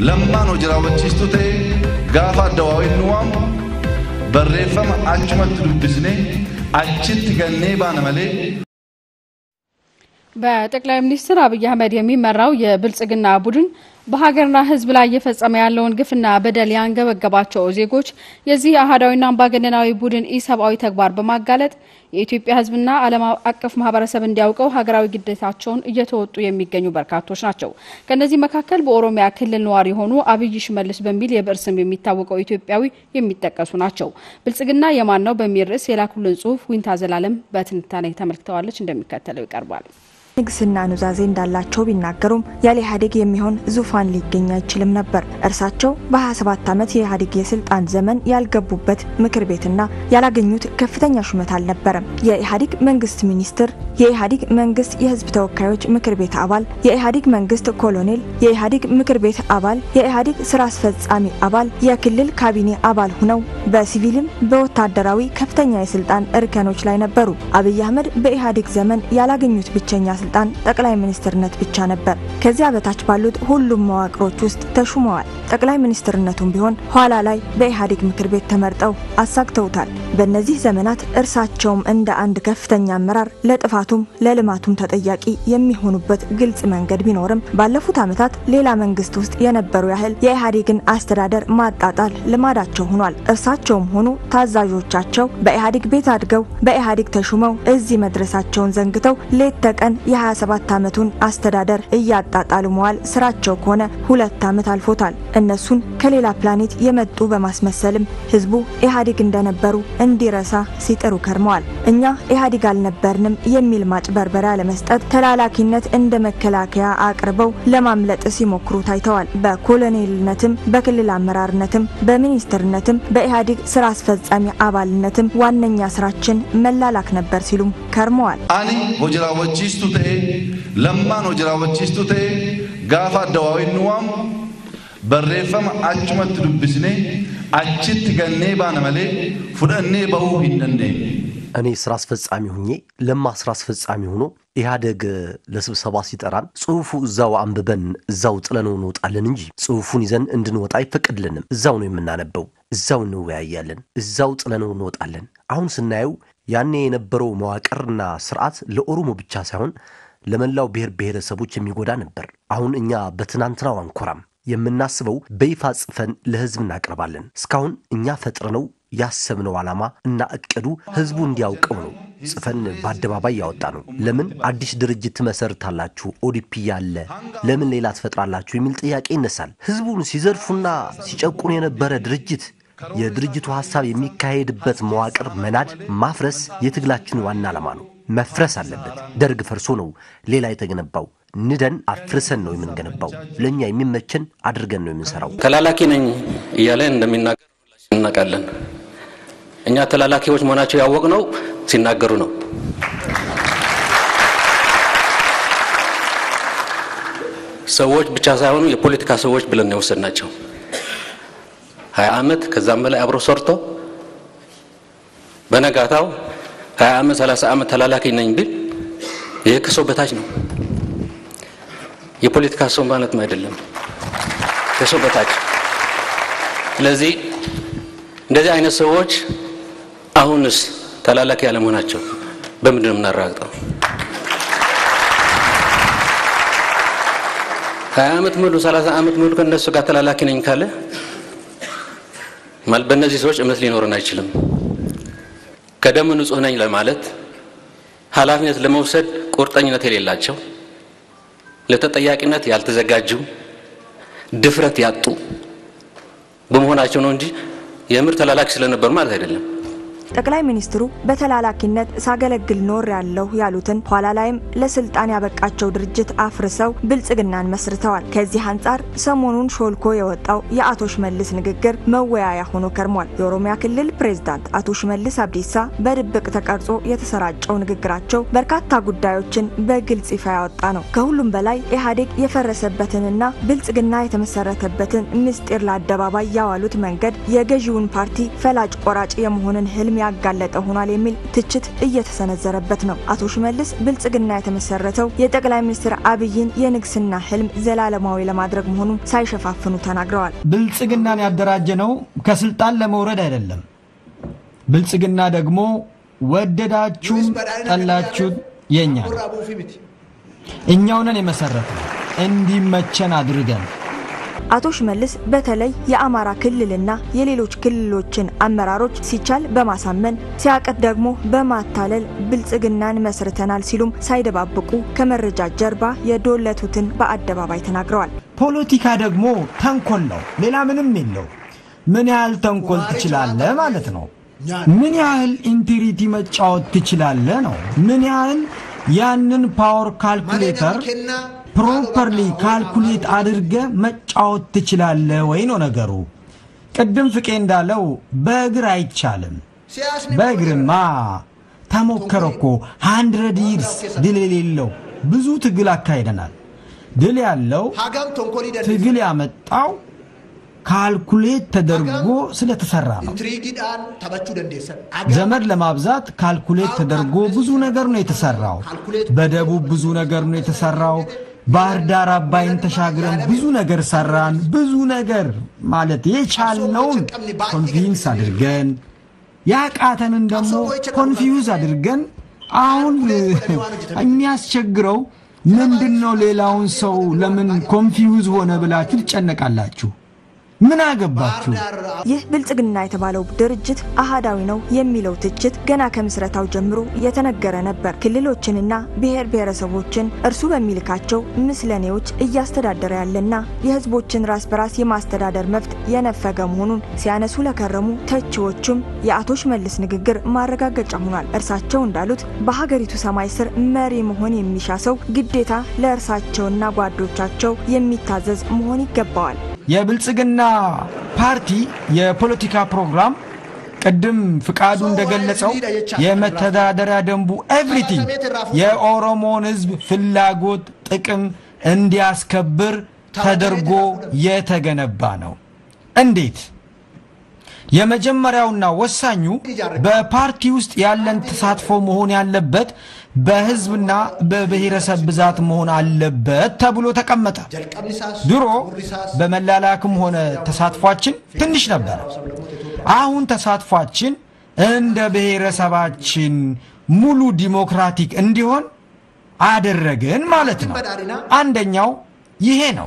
lammaan hojii raawwachiistuu ta'e gaafa addawaawiin nu waamu barreeffama achumatti dubbisnee achitti gannee baana malee በጠቅላይ ሚኒስትር አብይ አህመድ የሚመራው የብልጽግና ቡድን በሀገርና ሕዝብ ላይ እየፈጸመ ያለውን ግፍና በደል ያንገበገባቸው ዜጎች የዚህ አህዳዊና አምባገነናዊ ቡድን ኢሰብአዊ ተግባር በማጋለጥ የኢትዮጵያ ሕዝብና ዓለም አቀፍ ማህበረሰብ እንዲያውቀው ሀገራዊ ግዴታቸውን እየተወጡ የሚገኙ በርካቶች ናቸው። ከእነዚህ መካከል በኦሮሚያ ክልል ነዋሪ የሆኑ አብይ ሽመልስ በሚል የብዕር ስም የሚታወቀው ኢትዮጵያዊ የሚጠቀሱ ናቸው። ብልጽግና የማን ነው በሚል ርዕስ የላኩልን ጽሁፍ ዊንታ ዘላለም በትንታኔ ተመልክተዋለች፣ እንደሚከተለው ይቀርባል። ንግስና ኑዛዜ እንዳላቸው ቢናገሩም ያለ ኢህአዴግ የሚሆን ዙፋን ሊገኝ አይችልም ነበር። እርሳቸው በ27 ዓመት የኢህአዴግ የስልጣን ዘመን ያልገቡበት ምክር ቤትና ያላገኙት ከፍተኛ ሹመት አልነበረም። የኢህአዴግ መንግስት ሚኒስትር፣ የኢህአዴግ መንግስት የህዝብ ተወካዮች ምክር ቤት አባል፣ የኢህአዴግ መንግስት ኮሎኔል፣ የኢህአዴግ ምክር ቤት አባል፣ የኢህአዴግ ስራ አስፈጻሚ አባል፣ የክልል ካቢኔ አባል ሁነው በሲቪልም በወታደራዊ ከፍተኛ የስልጣን እርከኖች ላይ ነበሩ። አብይ አህመድ በኢህአዴግ ዘመን ያላገኙት ብቸኛ ስልጣን ጠቅላይ ሚኒስትርነት ብቻ ነበር። ከዚያ በታች ባሉት ሁሉም መዋቅሮች ውስጥ ተሹመዋል። ጠቅላይ ሚኒስትርነቱም ቢሆን ኋላ ላይ በኢህአዴግ ምክር ቤት ተመርጠው አሳግተውታል። በእነዚህ ዘመናት እርሳቸውም እንደ አንድ ከፍተኛ አመራር ለጥፋቱም ለልማቱም ተጠያቂ የሚሆኑበት ግልጽ መንገድ ቢኖርም ባለፉት ዓመታት ሌላ መንግስት ውስጥ የነበሩ ያህል የኢህአዴግን አስተዳደር ማጣጣል ልማዳቸው ሆኗል። እርሳቸውም ሆኑ ታዛዦቻቸው በኢህአዴግ ቤት አድገው በኢህአዴግ ተሹመው እዚህ መድረሳቸውን ዘንግተው ሌት ተቀን የ27 ዓመቱን አስተዳደር እያጣጣሉ መዋል ስራቸው ከሆነ ሁለት ዓመት አልፎታል። እነሱን ከሌላ ፕላኔት የመጡ በማስመሰልም ህዝቡ ኢህአዴግ እንደነበሩ እንዲረሳ ሲጥሩ ከርመዋል። እኛ ኢህአዴግ አልነበርንም የሚል ማጭበርበሪያ ለመስጠት ተላላኪነት እንደ መከላከያ አቅርበው ለማምለጥ ሲሞክሩ ታይተዋል። በኮሎኔልነትም፣ በክልል አመራርነትም፣ በሚኒስትርነትም፣ በኢህአዴግ ስራ አስፈጻሚ አባልነትም ዋነኛ ስራችን መላላክ ነበር ሲሉም ከርመዋል። ani hojii raawwachiistuu ta'e lammaan hojii raawwachiistuu ta'e gaafa addawaawiin nu waamu barreeffama achumatti dubbisnee achitti gannee baana malee fudhannee bahuu hin dandeenye. እኔ ስራ አስፈጻሚ ሁኜ ለማ ስራ አስፈጻሚ ሆኖ ኢህአደግ ለስብሰባ ሲጠራን ጽሁፉ እዛው አንብበን እዛው ጥለነው እንወጣለን እንጂ ጽሁፉን ይዘን እንድንወጣ አይፈቀድልንም። እዛው ነው የምናነበው፣ እዛው እንወያያለን፣ እዛው ጥለነው እንወጣለን። አሁን ስናየው ያኔ የነበረው መዋቅርና ስርዓት ለኦሮሞ ብቻ ሳይሆን ለመላው ብሔር ብሔረሰቦች የሚጎዳ ነበር። አሁን እኛ በትናንትናው አንኮራም። የምናስበው በይፋ ጽፈን ለህዝብ እናቀርባለን። እስካሁን እኛ ፈጥረነው ያሰብነው ዓላማ እና እቅዱ ህዝቡ እንዲያውቀው ነው ጽፈን በአደባባይ ያወጣ ነው። ለምን አዲስ ድርጅት ትመሰርታላችሁ? ኦዲፒ ያለ ለምን ሌላ ትፈጥራላችሁ? የሚል ጥያቄ ይነሳል። ህዝቡን ሲዘርፉና ሲጨቁኑ የነበረ ድርጅት የድርጅቱ ሐሳብ የሚካሄድበት መዋቅር መናድ፣ ማፍረስ የትግላችን ዋና ዓላማ ነው። መፍረስ አለበት። ደርግ ፈርሶ ነው ሌላ የተገነባው። ንደን አፍርሰን ነው የምንገነባው። ለእኛ የሚመችን አድርገን ነው የምንሰራው። ተላላኪ ነኝ እያለ እንደሚናገር እናውቃለን። እኛ ተላላኪዎች መሆናቸው ያወቅነው ሲናገሩ ነው። ሰዎች ብቻ ሳይሆኑ የፖለቲካ ሰዎች ብለን ነው የወሰድናቸው። ሀያ ዓመት ከዛም በላይ አብሮ ሰርቶ በነጋታው ሀያ ዓመት ሰላሳ ዓመት ተላላኪ ነኝ ቢል ይህ ከሰው በታች ነው። የፖለቲካ ሰው ማለትም አይደለም፣ ከሰው በታች። ስለዚህ እንደዚህ አይነት ሰዎች አሁንስ ተላላኪ ያለመሆናቸው በምንድን ነው የምናረጋግጠው? ሀያ ዓመት ሙሉ ሰላሳ ዓመት ሙሉ ከእነሱ ጋር ተላላኪ ነኝ ካለ ማለት በእነዚህ ሰዎች እምነት ሊኖረን አይችልም። ከደም ንጹህ ነኝ ለማለት ኃላፊነት ለመውሰድ ቁርጠኝነት የሌላቸው ለተጠያቂነት ያልተዘጋጁ ድፍረት ያጡ በመሆናቸው ነው እንጂ የምር ተላላኪ ስለነበሩ ማለት አይደለም። ጠቅላይ ሚኒስትሩ በተላላኪነት ሳገለግል ኖር ያለሁ ያሉትን ኋላ ላይም ለስልጣን ያበቃቸው ድርጅት አፍርሰው ብልጽግናን መስርተዋል። ከዚህ አንጻር ሰሞኑን ሾልኮ የወጣው የአቶ ሽመልስ ንግግር መወያያ ሆኖ ከርሟል። የኦሮሚያ ክልል ፕሬዝዳንት አቶ ሽመልስ አብዲሳ በድብቅ ተቀርጾ የተሰራጨው ንግግራቸው በርካታ ጉዳዮችን በግልጽ ይፋ ያወጣ ነው። ከሁሉም በላይ ኢህአዴግ የፈረሰበትንና ብልጽግና የተመሰረተበትን ምስጢር ለአደባባይ ያዋሉት መንገድ የገዢውን ፓርቲ ፈላጭ ቆራጭ የመሆንን ህልም ያጋለጠ ሆኗል የሚል ትችት እየተሰነዘረበት ነው። አቶ ሽመልስ ብልጽግና የተመሰረተው የጠቅላይ ሚኒስትር አብይን የንግስና ህልም ዘላለማዊ ለማድረግ መሆኑን ሳይሸፋፍኑ ተናግረዋል። ብልጽግናን ያደራጀ ነው ከስልጣን ለመውረድ አይደለም። ብልጽግና ደግሞ ወደዳችሁም ጠላችሁት የኛ ነው። እኛውነን የመሰረት ነው እንዲመቸን አድርገን አቶ ሽመልስ በተለይ የአማራ ክልልና የሌሎች ክልሎችን አመራሮች ሲቻል በማሳመን ሲያቀት ደግሞ በማታለል ብልጽግናን መስርተናል ሲሉም ሳይደባብቁ ከመረጃ ጀርባ የዶለቱትን በአደባባይ ተናግረዋል። ፖለቲካ ደግሞ ተንኮል ነው፣ ሌላ ምንም የለው። ምን ያህል ተንኮል ትችላለህ ማለት ነው። ምን ያህል ኢንቴሪቲ መጫወት ትችላለህ ነው። ምን ያህል ያንን ፓወር ካልኩሌተር ፕሮፐርሊ ካልኩሌት አድርገ መጫወት ትችላለ ወይ ነው ነገሩ። ቅድም ፍቄ እንዳለው በእግር አይቻልም። በእግርማ ተሞከረ እኮ ሃንድረድ ይርስ ድል የሌለው ብዙ ትግል አካሂደናል። ድል ያለው ትግል ያመጣው ካልኩሌት ተደርጎ ስለተሰራ ነው። ዘመድ ለማብዛት ካልኩሌት ተደርጎ ብዙ ነገር ነው የተሰራው። በደቡብ ብዙ ነገር ነው የተሰራው። ባህር ዳር አባይን ተሻግረን ብዙ ነገር ሰራን። ብዙ ነገር ማለት የቻልነውን ኮንቪንስ አድርገን ያቃተንን ደግሞ ኮንፊውዝ አድርገን አሁን የሚያስቸግረው ምንድን ነው? ሌላውን ሰው ለምን ኮንፊውዝ ሆነ ብላችሁ ትጨነቃላችሁ? ምን አገባችሁ? ይህ ብልጽግና የተባለው ድርጅት አሃዳዊ ነው የሚለው ትችት ገና ከምስረታው ጀምሮ የተነገረ ነበር። ክልሎችንና ብሔር ብሔረሰቦችን እርሱ በሚልካቸው ምስለኔዎች እያስተዳደረ ያለና የሕዝቦችን ራስ በራስ የማስተዳደር መብት የነፈገ መሆኑን ሲያነሱ ለከረሙ ተቺዎቹም የአቶ ሽመልስ ንግግር ማረጋገጫ ሆኗል። እርሳቸው እንዳሉት በሀገሪቱ ሰማይ ስር መሪ መሆን የሚሻ ሰው ግዴታ ለእርሳቸውና ጓዶቻቸው የሚታዘዝ መሆን ይገባዋል። የብልጽግና ፓርቲ የፖለቲካ ፕሮግራም ቅድም ፍቃዱ እንደገለጸው የመተዳደሪያ ደንቡ ኤቭሪቲንግ የኦሮሞን ሕዝብ ፍላጎት ጥቅም እንዲያስከብር ተደርጎ የተገነባ ነው። እንዴት? የመጀመሪያውና ወሳኙ በፓርቲ ውስጥ ያለን ተሳትፎ መሆን ያለበት በህዝብና በብሔረሰብ ብዛት መሆን አለበት ተብሎ ተቀመጠ። ድሮ በመላላክም ሆነ ተሳትፏችን ትንሽ ነበረ። አሁን ተሳትፏችን እንደ ብሔረሰባችን ሙሉ ዲሞክራቲክ እንዲሆን አደረግን ማለት ነው። አንደኛው ይሄ ነው።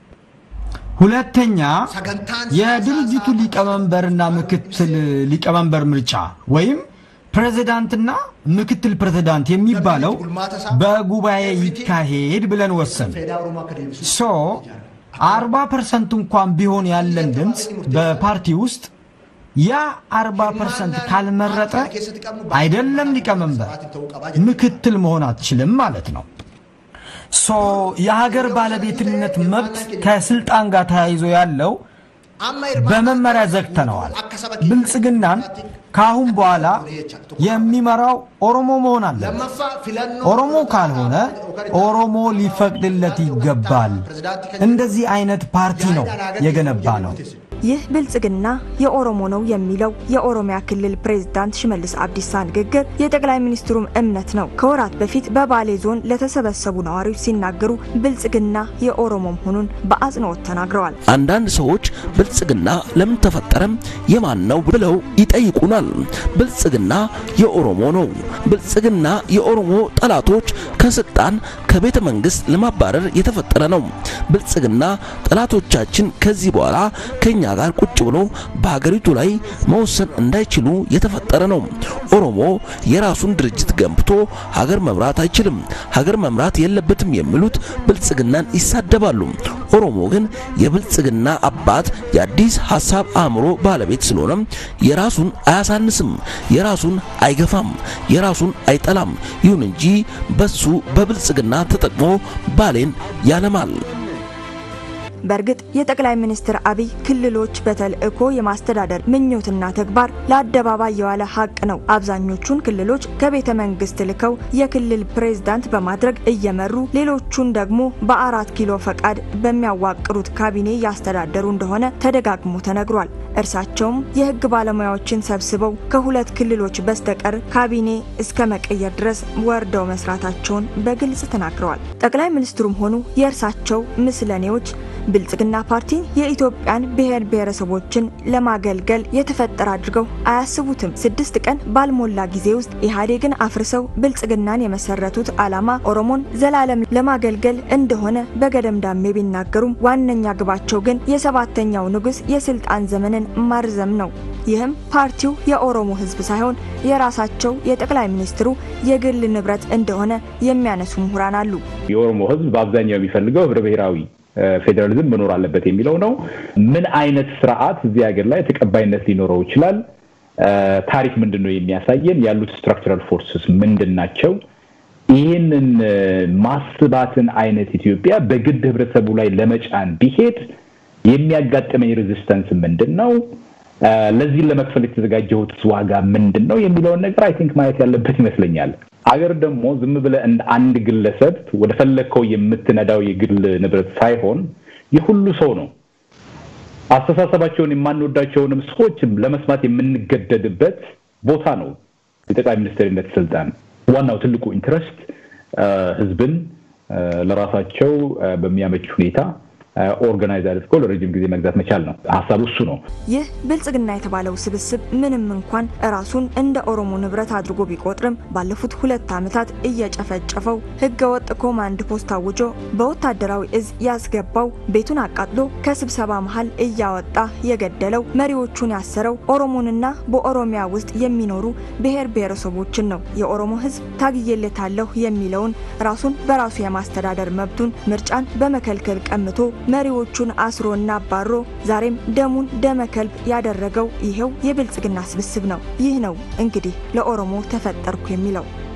ሁለተኛ የድርጅቱ ሊቀመንበርና ምክትል ሊቀመንበር ምርጫ ወይም ፕሬዝዳንትና ምክትል ፕሬዝዳንት የሚባለው በጉባኤ ይካሄድ ብለን ወሰን ሶ አርባ ፐርሰንት እንኳን ቢሆን ያለን ድምፅ በፓርቲ ውስጥ ያ አርባ ፐርሰንት ካልመረጠ አይደለም ሊቀመንበር ምክትል መሆን አትችልም ማለት ነው። ሶ የሀገር ባለቤትነት መብት ከስልጣን ጋር ተያይዞ ያለው በመመሪያ ዘግተነዋል። ብልጽግናን ከአሁን በኋላ የሚመራው ኦሮሞ መሆን አለበት። ኦሮሞ ካልሆነ ኦሮሞ ሊፈቅድለት ይገባል። እንደዚህ አይነት ፓርቲ ነው የገነባ ነው። ይህ ብልጽግና የኦሮሞ ነው የሚለው የኦሮሚያ ክልል ፕሬዝዳንት ሽመልስ አብዲሳ ንግግር የጠቅላይ ሚኒስትሩም እምነት ነው። ከወራት በፊት በባሌ ዞን ለተሰበሰቡ ነዋሪዎች ሲናገሩ ብልጽግና የኦሮሞ መሆኑን በአጽንኦት ተናግረዋል። አንዳንድ ሰዎች ብልጽግና ለምን ተፈጠረም የማን ነው ብለው ይጠይቁናል። ብልጽግና የኦሮሞ ነው። ብልጽግና የኦሮሞ ጠላቶች ከስልጣን ከቤተ መንግስት ለማባረር የተፈጠረ ነው። ብልጽግና ጠላቶቻችን ከዚህ በኋላ ከኛ ጋር ቁጭ ብሎ በሀገሪቱ ላይ መወሰን እንዳይችሉ የተፈጠረ ነው። ኦሮሞ የራሱን ድርጅት ገንብቶ ሀገር መምራት አይችልም፣ ሀገር መምራት የለበትም የሚሉት ብልጽግናን ይሳደባሉ። ኦሮሞ ግን የብልጽግና አባት የአዲስ ሀሳብ አእምሮ ባለቤት ስለሆነ የራሱን አያሳንስም፣ የራሱን አይገፋም፣ የራሱን አይጠላም። ይሁን እንጂ በሱ በብልጽግና ተጠቅሞ ባሌን ያለማል። በእርግጥ የጠቅላይ ሚኒስትር አብይ ክልሎች በተልዕኮ የማስተዳደር ምኞትና ተግባር ለአደባባይ የዋለ ሀቅ ነው። አብዛኞቹን ክልሎች ከቤተ መንግስት ልከው የክልል ፕሬዝዳንት በማድረግ እየመሩ ሌሎቹን ደግሞ በአራት ኪሎ ፈቃድ በሚያዋቅሩት ካቢኔ ያስተዳደሩ እንደሆነ ተደጋግሞ ተነግሯል። እርሳቸውም የህግ ባለሙያዎችን ሰብስበው ከሁለት ክልሎች በስተቀር ካቢኔ እስከ መቀየር ድረስ ወርደው መስራታቸውን በግልጽ ተናግረዋል። ጠቅላይ ሚኒስትሩም ሆኑ የእርሳቸው ምስለኔዎች ብልጽግና ፓርቲን የኢትዮጵያን ብሔር ብሔረሰቦችን ለማገልገል የተፈጠረ አድርገው አያስቡትም። ስድስት ቀን ባልሞላ ጊዜ ውስጥ ኢህአዴግን አፍርሰው ብልጽግናን የመሰረቱት ዓላማ ኦሮሞን ዘላለም ለማገልገል እንደሆነ በገደምዳሜ ቢናገሩም ዋነኛ ግባቸው ግን የሰባተኛው ንጉሥ የስልጣን ዘመንን ማርዘም ነው። ይህም ፓርቲው የኦሮሞ ህዝብ ሳይሆን የራሳቸው የጠቅላይ ሚኒስትሩ የግል ንብረት እንደሆነ የሚያነሱ ምሁራን አሉ። የኦሮሞ ህዝብ በአብዛኛው የሚፈልገው ህብረ ብሔራዊ ፌዴራሊዝም መኖር አለበት የሚለው ነው። ምን አይነት ስርዓት እዚህ ሀገር ላይ ተቀባይነት ሊኖረው ይችላል? ታሪክ ምንድን ነው የሚያሳየን? ያሉት ስትራክቸራል ፎርስስ ምንድን ናቸው? ይህንን ማስባትን አይነት ኢትዮጵያ በግድ ህብረተሰቡ ላይ ለመጫን ቢሄድ የሚያጋጥመኝ ሬዚስተንስ ምንድን ነው? ለዚህን ለመክፈል የተዘጋጀሁት ዋጋ ምንድን ነው የሚለውን ነገር አይ ቲንክ ማየት ያለበት ይመስለኛል። አገር ደግሞ ዝም ብለህ እንደ አንድ ግለሰብ ወደ ፈለግከው የምትነዳው የግል ንብረት ሳይሆን የሁሉ ሰው ነው። አስተሳሰባቸውን የማንወዳቸውንም ሰዎች ለመስማት የምንገደድበት ቦታ ነው። የጠቅላይ ሚኒስትርነት ስልጣን ዋናው ትልቁ ኢንትረስት ህዝብን ለራሳቸው በሚያመች ሁኔታ ኦርጋናይዝ አድርገው ለረጅም ጊዜ መግዛት መቻል ነው። ሀሳቡ እሱ ነው። ይህ ብልጽግና የተባለው ስብስብ ምንም እንኳን ራሱን እንደ ኦሮሞ ንብረት አድርጎ ቢቆጥርም ባለፉት ሁለት ዓመታት እየጨፈጨፈው ህገወጥ ኮማንድ ፖስት አውጆ በወታደራዊ እዝ ያስገባው ቤቱን አቃጥሎ ከስብሰባ መሀል እያወጣ የገደለው መሪዎቹን ያሰረው ኦሮሞንና በኦሮሚያ ውስጥ የሚኖሩ ብሔር ብሔረሰቦችን ነው። የኦሮሞ ህዝብ ታግዬለታለሁ የሚለውን ራሱን በራሱ የማስተዳደር መብቱን ምርጫን በመከልከል ቀምቶ መሪዎቹን አስሮና አባሮ ዛሬም ደሙን ደመ ከልብ ያደረገው ይሄው የብልጽግና ስብስብ ነው። ይህ ነው እንግዲህ ለኦሮሞ ተፈጠርኩ የሚለው።